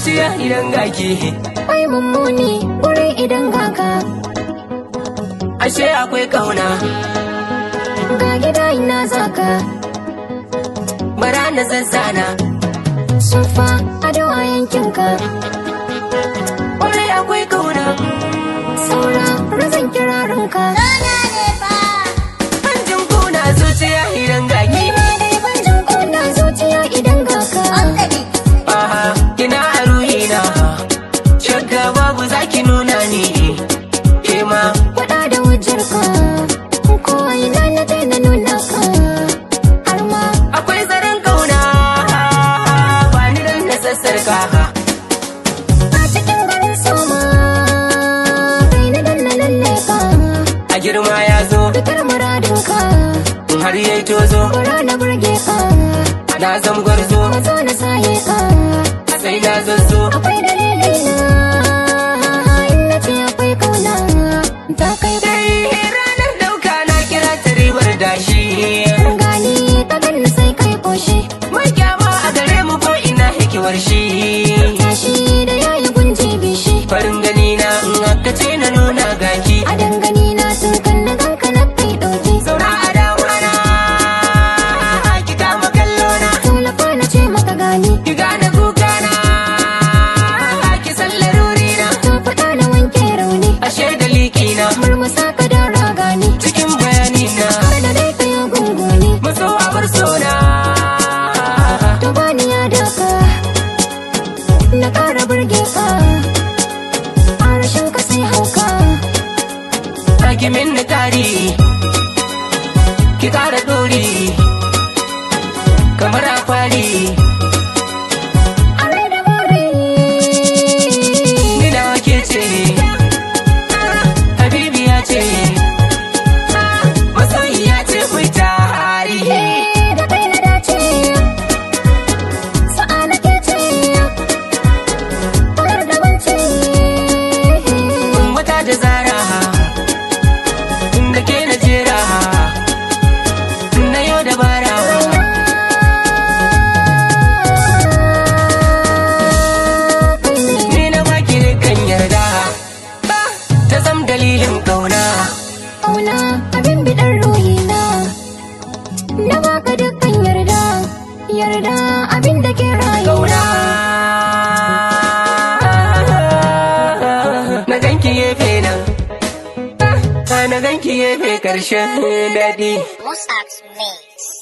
zuciya idan gaki Ai mummuni wurin idan gaka ashe akwai kauna ga gida ina zaka bara na zazzana sufa ado a yankinka kwarai akwai kauna saura razan kirarinka hanjin kuna zuciya idan gaki banjin kuna zuciya idan gaka aha kina a ruhina shakka babu zaki nuna ni ke ma Faɗa da hujjarka ko ina na je na nuna ka har ma akwai zaren kauna ba ni dan na sassarka a cikin garin soma kai na danna lalle ka a girma ya zo fitar muradinka in har yayi tozo bara na burge ka na zam gwarzo mazo na saye ka sai na zazzo akwai dalili na in na ce akwai kauna ta kai Dai ranar dauka na kira ta ribar dashi gani ta ganni sai kai koshi Mun kyama a gare mu ko ina hikimar shi tashi da yayi gunji bishi Farin gani na in aka ce na nuna gaki a dangane na sun kan na ganka na kai ɗauki Saura a dawana Ki kama kallo na tallafa na ce maka gani Ki gane kuka na Ki san laruri na ta faɗa na wanke rauni Ashe da liki na murmusa ka da ragani Cikin bayani na har da dai ka yi gunguni Maso a bar sona to bani ya daka na ƙara burge ka a rashin ka sai hauka Hakimin na kari Ki kara dori Kamar a kwari a rai da bore Ni nawa ke ce Habibi ya ce Masoyi ya ce ku tari Eh, da kai na dace sa'a na ke ce har da wance Wata da zara Inda ke na jera Na yau dabara Ni na baki dukkan yarda Ta zam dalilin kauna Ƙauna abin biɗar ruhina Na baka dukkan yarda Yarda abin da ke rayu kauna Na ganki gefe nan Na ganki gefe karshen daɗi Mossack's Mix.